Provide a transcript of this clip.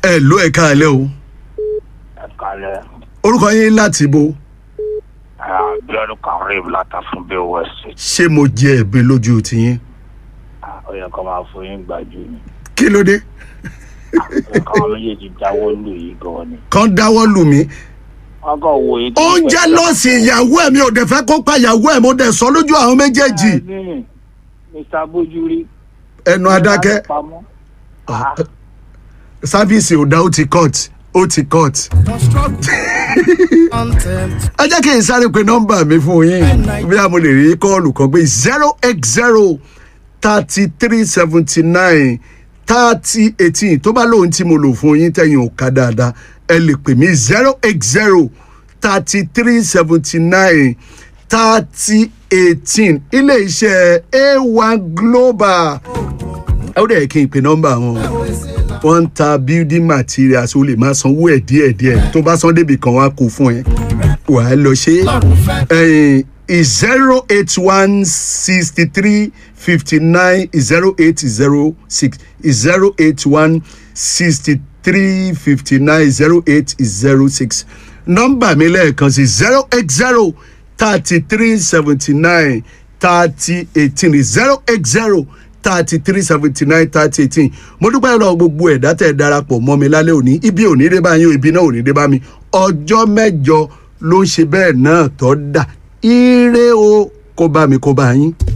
ẹ ló ẹ káalẹ́ o ẹ kalẹ̀ orúkọ yín láti bo abiodun karim látàfún bay west ṣé mo jẹ ẹ̀bi lójú tiyín ó yẹ kó máa fún yín gbàjú ni kí ló dé ó yẹ káwọn méjèèjì jáwọ́ lù yìí gan ni kàn dáwọ́ lù mí wọ́n kàn wo yìí. oúnjẹ lọ́ọ̀sì ìyàwó ẹ̀ mi ò dẹ̀ fẹ́ kó pa ìyàwó ẹ̀ mo dẹ̀ sọ lójú àwọn méjèèjì Ẹ̀ẹ́dín, mr bójúrí. ẹnu adákẹ́ pamọ́. Ah, sáfíìsì ò dá ó ti cut ó ti cut ẹ jẹ́ kí n sáré pe nọ́mbà mi fún yín bí a mo lè rí kọ́ọ̀lù kan pé zero eight zero thirty three seventy nine thirty eighteen tó bá lóun tí mo lò fún yín tẹ̀yìn ò ká dáadáa ẹ lè pè mí zero eight zero thirty three seventy nine thirty eighteen ilé iṣẹ́ a one global ẹ ó dẹ̀ kí n pe nọ́mbà wọn wọ́n ń ta building materials o lè máa sanwó ẹ̀ díẹ̀díẹ̀ tó bá san débi kan wá kó fún ẹ wà á lọ ṣe é zero eight one sixty three fifty nine zero eight zero six zero eight one sixty three fifty nine zero eight zero six nọ́mbà mi lẹ́ẹ̀kan sí zero eight zero thirty three seventy nine thirty eighteen zero eight zero thirty three seventy nine thirty eighteen mo dúpẹ́ lọ gbogbo ẹ̀dá tẹ̀ darapọ̀ mọ́ mi lálẹ́ òní ibi ò ní dé bá yín o ibi náà ò ní dé bá mi ọjọ́ mẹ́jọ ló ń ṣe bẹ́ẹ̀ náà tọ́ da ire o kó bá mi kó bá yín.